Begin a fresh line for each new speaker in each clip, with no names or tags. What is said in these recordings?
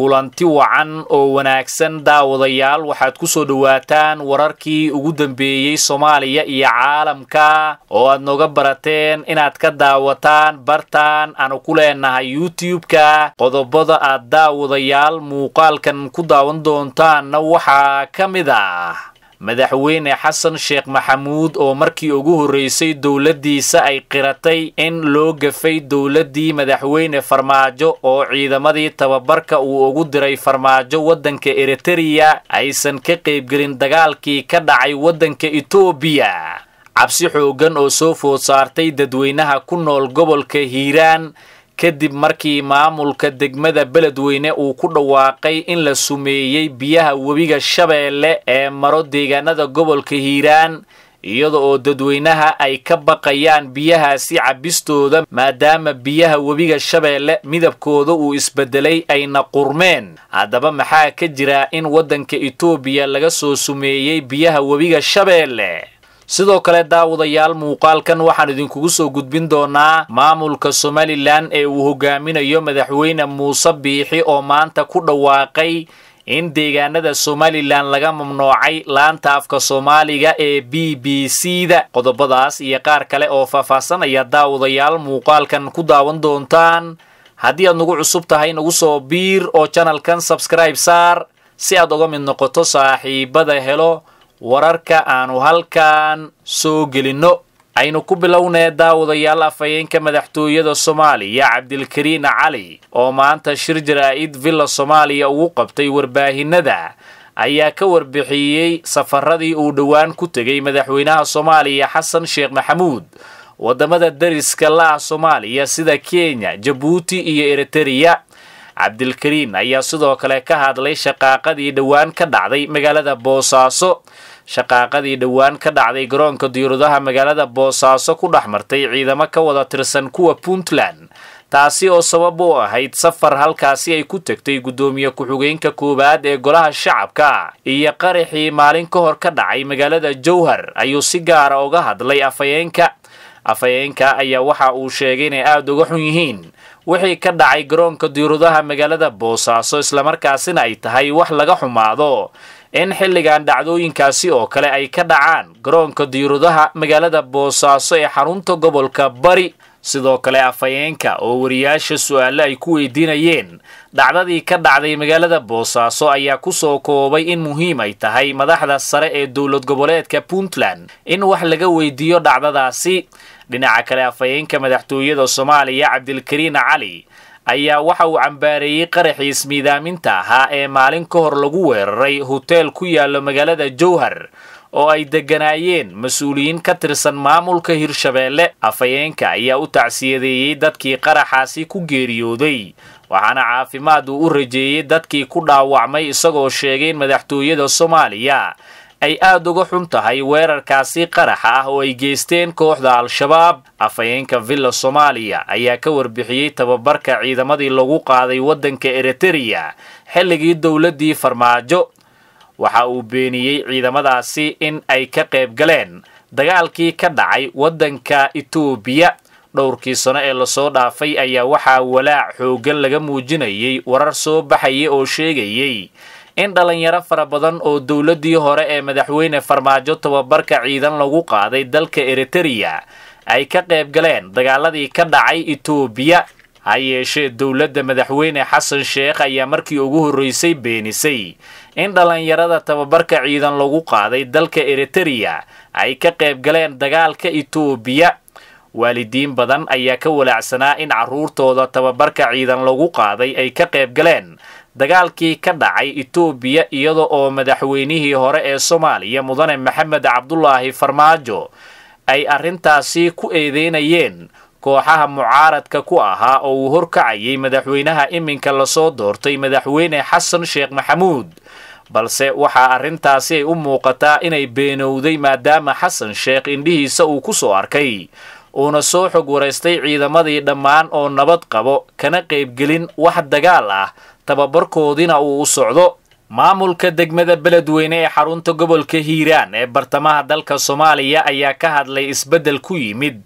kulanti wacan oo wanaagsan daawadayaal waxaad ku soo dhowaataan wararkii ugu dambeeyey soomaaliya iyo caalamka oo aad nooga barateen inaad ka daawataan bartaan aanu ku leenahay youtube-ka qodobada aad daawadayaal muuqaalkan ku daawan doontaanna waxaa ka mid ah madaxweyne xasan sheekh maxamuud oo markii ugu horreysay dowladdiisa ay qiratay in loo gafay dowladdii madaxweyne farmaajo oo ciidamadii tababarka uu ugu diray farmaajo waddanka eritereya aysan ka qaybgelin dagaalkii ka dhacay waddanka etoobiya cabsi xooggan oo soo food saartay dadweynaha ku nool gobolka hiiraan kadib markii maamulka degmada beledweyne uu ku dhawaaqay in la sumeeyey biyaha webiga shabeelle ee maro deegaanada gobolka hiiraan iyada oo dadweynaha ay ka baqayaan biyahaasi cabistooda maadaama biyaha webiga shabeelle midabkooda uu isbedelay ayna qurmeen haddaba maxaa ka jira in waddanka etoobiya laga soo sumeeyey biyaha webiga shabeelle sidoo kale daawadayaal muuqaalkan waxaan idinkugu soo gudbin doonaa maamulka somalilan ee uu hogaaminayo madaxweyne muuse biixi oo maanta ku dhawaaqay in deegaanada somalilan laga mamnuucay laanta afka soomaaliga ee b b c da qodobadaas iyo qaar kale oo faahfaahsanaya daawadayaal muuqaalkan ku daawan doontaan haddii aad nagu cusub tahay nagu soo biir oo janalkan sabskribe saar si aad uga mid noqoto saaxiibada helo wararka aanu halkan soo gelinno aynu ku bilownee daawadayaal afhayeenka madaxtooyada soomaaliya cabdilkariin cali oo maanta shir jaraa'id villa soomaaliya ugu qabtay warbaahinada ayaa ka warbixiyey safaradii uu dhowaan ku tegay madaxweynaha soomaaliya xasan sheekh maxamuud waddamada dariska la ah soomaaliya sida kenya jabuuti iyo eritereya cabdilkariin ayaa sidoo kale ka hadlay shaqaaqadii dhowaan ka dhacday magaalada boosaaso shaqaaqadii dhowaan ka dhacday garoonka diyauradaha magaalada boosaaso ku dhex martay ciidamo ka wada tirsan kuwa puntland taasi oo sabab u ahayd safar halkaasi ay ku tegtay guddoomiye ku-xigeenka koowaad ee golaha shacabka iyo qaraxii maalin ka hor ka dhacay magaalada jowhar ayuu si gaara uga hadlay afhayeenka afhayeenka ayaa waxa uu sheegay inay aada uga xun yihiin wixii ka dhacay garoonka diyauradaha magaalada boosaaso islamarkaasina ay tahay wax laga xumaado in xilligan dhacdooyinkaasi oo kale ay ka dhacaan garoonka diyauradaha magaalada boosaaso ee xarunta gobolka bari sidoo kale afhayeenka oo wariyaasha su-aale ay ku weydiinayeen dhacdadii ka dhacday magaalada boosaaso ayaa kusoo koobay in muhiim ay tahay madaxda sare ee dowlad goboleedka puntland in wax laga weydiiyo dhacdadaasi dhinaca kale afhayeenka madaxtooyada soomaaliya cabdilkariin cali ayaa waxa uu cambaareeyey qaraxii ismiidaaminta ahaa ee maalin ka hor lagu weeraray hoteel ku yaallo magaalada jowhar oo ay degganaayeen mas-uuliyiin ka tirsan maamulka hirshabeelle afhayeenka ayaa u tacsiyadeeyey dadkii qaraxaasi ku geeriyooday waxaana caafimaad uu u rajeeyey dadkii ku dhaawacmay isagoo sheegay in madaxtooyada soomaaliya ay aada uga xun tahay weerarkaasi qaraxa ah oo ay geysteen kooxda al-shabaab afhayeenka villa soomaaliya ayaa ka warbixiyey tababarka ciidamadii lagu qaaday waddanka eritereya xilligii dowladdii farmaajo waxa uu beeniyey ciidamadaasi in ay ka qayb galeen dagaalkii ka dhacay waddanka etoobiya dhowrkii sano ee lasoo dhaafay ayaa waxaa walaac xooggan laga muujinayay warar soo baxaya oo sheegayey in dhalinyaro fara badan oo dowladdii hore ee madaxweyne farmaajo tababarka ciidan lagu qaaday dalka eritereya ay ka qayb galeen dagaaladii ka dhacay etoobiya ha yeeshee dowladda madaxweyne xasan sheekh ayaa markii ugu horreysay beenisay in dhallinyarada tababarka ciidan lagu qaaday dalka eritereya ay ka qayb galeen dagaalka etoobiya waalidiin badan ayaa ka walaacsanaa in carruurtooda tababarka ciidan lagu qaaday ay ka qayb galeen dagaalkii ka dhacay etoobiya iyada oo madaxweynihii hore ee soomaaliya mudane maxamed cabdulaahi farmaajo ay arrintaasi ku eedeynayeen kooxaha mucaaradka ku ahaa oo uu horkacayay madaxweynaha iminka lasoo doortay madaxweyne xasan sheekh maxamuud balse waxaa arrintaasi ay u muuqataa inay beenowday maadaama xasan sheekh indhihiisa uu ku soo arkay uuna soo xog waraystay ciidamadii dhammaan oo nabad qabo kana qaybgelin wax dagaal ah tababarkoodiina uu u socdo maamulka degmada beledweyne ee xarunta gobolka hiiraan ee bartamaha dalka soomaaliya ayaa ka hadlay isbeddel ku yimid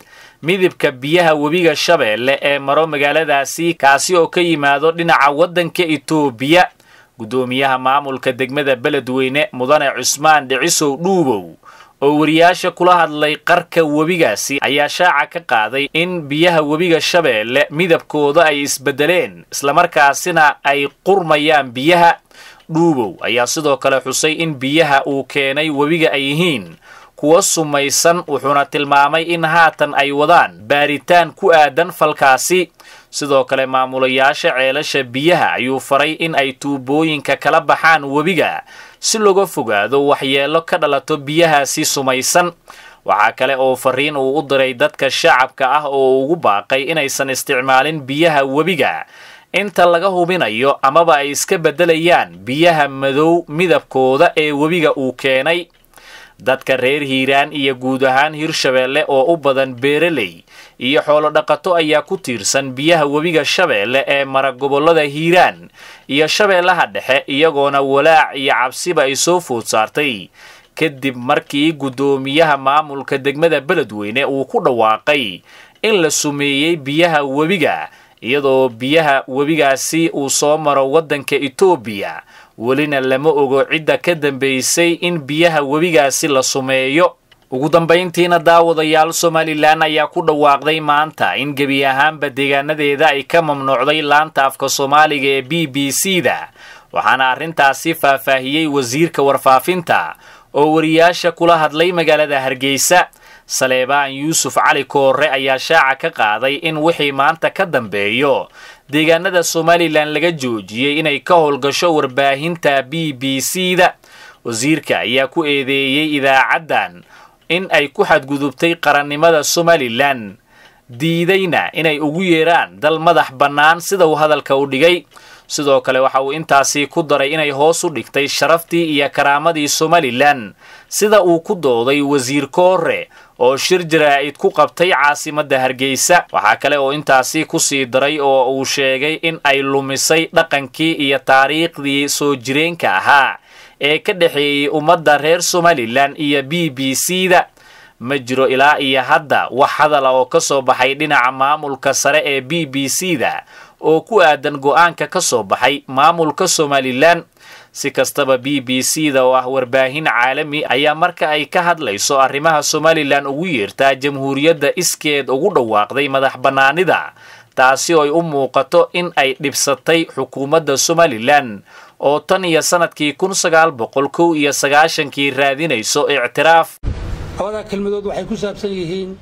midibka biyaha webiga shabeelle ee maro magaaladaasi kaasi oo ka yimaado dhinaca waddanka itoobiya guddoomiyaha maamulka degmada beledweyne mudane cusmaan dhicisow dhuubow oo wariyaasha kula hadlay qarka webigaasi ayaa shaaca ka qaaday in biyaha webiga shabeelle midabkooda ay isbeddeleen islamarkaasina ay qurmayaan biyaha dhuubow ayaa sidoo kale xusay in biyaha uu keenay webiga ay yihiin kuwa sumaysan wuxuuna tilmaamay in haatan ay wadaan baaritaan ku aadan falkaasi sidoo kale maamulayaasha ceelasha biyaha ayuu faray in ay tuubooyinka kala baxaan webiga si looga fogaado waxyeello ka dhalato biyahaasi sumaysan waxaa kale oo fariin uu u diray dadka shacabka ah oo ugu baaqay inaysan isticmaalin biyaha webiga inta laga hubinayo amaba ay iska beddelayaan biyaha madow midabkooda ee webiga uu keenay dadka reer hiiraan iyo guud ahaan hirshabeelle oo u badan beeraley iyo xoolo dhaqato ayaa ku tiirsan biyaha webiga shabeelle ee mara gobollada hiiraan iyo shabeellaha dhexe iyagoona walaac iyo cabsiba ay soo food saartay kadib markii guddoomiyaha maamulka degmada beledweyne uu ku dhawaaqay in la sumeeyey biyaha webiga iyadoo biyaha webigaasi uu soo maro waddanka itoobiya welina lama ogo cidda ka dambaysay in biyaha webigaasi la sumeeyo ugu dambayntiina daawadayaal somalilan ayaa ku dhawaaqday maanta in gebi ahaanba deegaanadeeda ay ka mamnuucday laanta afka soomaaliga ee b b c da waxaana arrintaasi faahfaahiyey wasiirka warfaafinta oo wariyaasha kula hadlay magaalada hargeysa saleebaan yuusuf cali koore ayaa shaaca ka qaaday in wixii maanta ka dambeeyo deegaanada somalilan laga joojiyey inay ka howlgasho warbaahinta b b c da wasiirka ayaa ku eedeeyey idaacaddan in ay ku xadgudubtay qarannimada somalilan diidayna inay ugu yeeraan dal madax bannaan sida uu hadalka u dhigay sidoo kale waxa uu intaasi ku daray inay hoos u dhigtay sharaftii iyo karaamadii somalilan sida uu ku dooday wasiir koore oo shir jaraa'id ku qabtay caasimadda hargeysa waxaa kale oo intaasi ku sii daray oo uu sheegay in ay lumisay dhaqankii iyo taariikhdii soo jireenka ahaa ee ka dhexeeyey ummadda reer somalilan iyo b b c da ma jiro ilaa iyo hadda wax hadala oo ka soo baxay dhinaca maamulka sare ee b b c da oo ku aadan go'aanka ka soo baxay maamulka somalilan si kastaba b b c da oo ah warbaahin caalami ayaa marka ay ka hadlayso arrimaha somalilan ugu yeertaa jamhuuriyadda iskeed ugu dhawaaqday madax bannaanida taasi oo ay u muuqato in ay dhibsatay xukuumadda somalilan oo tan iyo sannadkii kun sagaal boqol kow iyo sagaashankii raadinayso ictiraaf
labadaa kelmadood waxay ku saabsan yihiin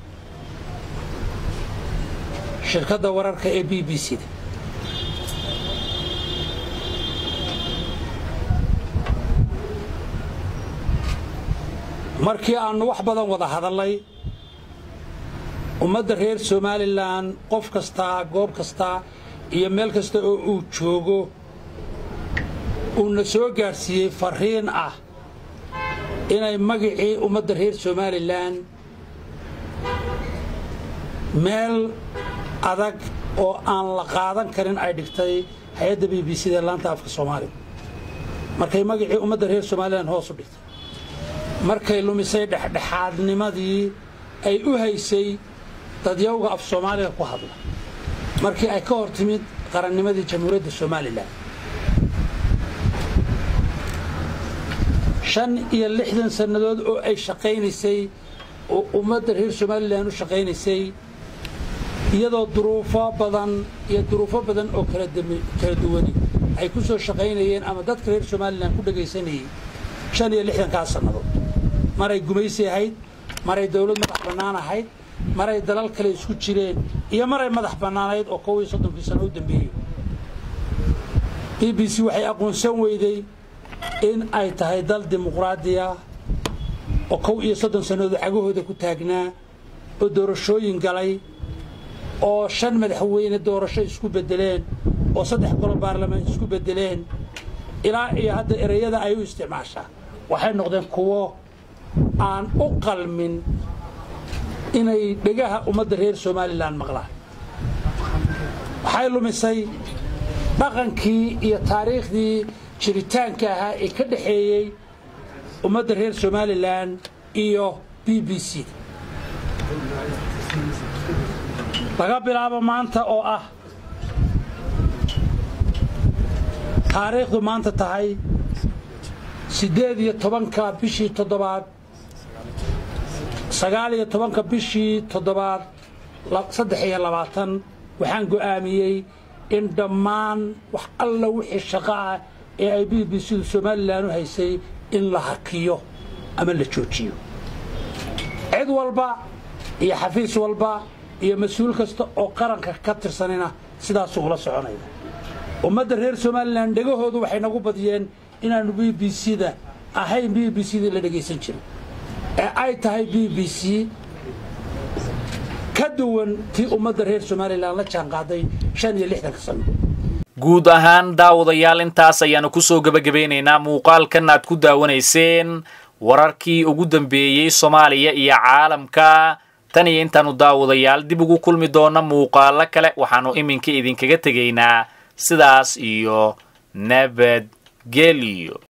shirkadda wararka ee b b c da markii aannu wax badan wada hadallay ummadda reer somalilan qof kastaa goob kastaa iyo meel kasta oo uu joogo uuna soo gaadhsiiyey farriin ah inay magicii ummadda reer somalilan meel adag oo aan la qaadan karin ay dhigtay hay-adda b b c da laanta afka soomaaliga markay magicii ummadda reer somalilan hoos u dhigtay markay lumisay dhexdhexaadnimadii ay u haysay dadyawga af soomaaliga ku hadla markii ay ka hor timid qarannimadii jamhuuriyadda somalilan shan iyo lixdan sannadood oo ay shaqaynaysay oo ummadda reer somalilan u shaqaynaysay iyadoo duruufo badan iyo duruufo badan oo kala duwani ay ku soo shaqaynayeen ama dadka reer somalilan ku dhegaysanayay shan iyo lixdankaas sannadood maray gumaysi ahayd maray dawlad madax bannaan ahayd maray dalal kale isku jireen iyo maray madax bannaanayd oo kow iyo soddonkii sano u dambeeyey b b c waxay aqoonsan weyday in ay tahay dal dimuqraadiya oo kow iyo soddon sannadood cagahooda ku taagnaa oo doorashooyin galay oo shan madaxweyne doorasho isku beddeleen oo saddex golo baarlamaan isku beddeleen ilaa iyo hadda ereyada ay u isticmaashaa waxay noqdeen kuwo aan u qalmin inay dhegaha ummadda reer somalilan maqlaan waxay lumisay dhaqankii iyo taariikhdii jiritaanka ahaa ee ka dhexeeyey ummadda reer somalilan iyo b b c laga bilaabo maanta oo ah taariikhdu maanta tahay siddeed iyo tobanka bishii toddobaad sagaal iyo tobanka bishii toddobaad saddex iyo labaatan waxaan go'aamiyey in dhammaan wax alla wixii shaqo ah ee ay b b c du somalilan u haysay in la hakiyo ama la joojiyo cid walba iyo xafiis walba iyo mas-uul kasta oo qaranka ka tirsanina sidaasuu ula soconaya ummadda reer somalilan dhegahoodu waxay nagu badiyeen inaannu b b c da ahayn b b c da la dhegaysan jirin ee ay tahay b b c ka duwan tii ummadda reer somalilan la jaanqaaday shan iyo lixdanka sano
guud ahaan daawadayaal intaas ayaanu kusoo gebagabeynaynaa muuqaalkan aad ku daawanayseen wararkii ugu dambeeyey soomaaliya iyo caalamka tan iyo intaanu daawadayaal dib ugu kulmi doona muuqaalo kale waxaannu iminka idinkaga tegaynaa sidaas iyo nabadgelyo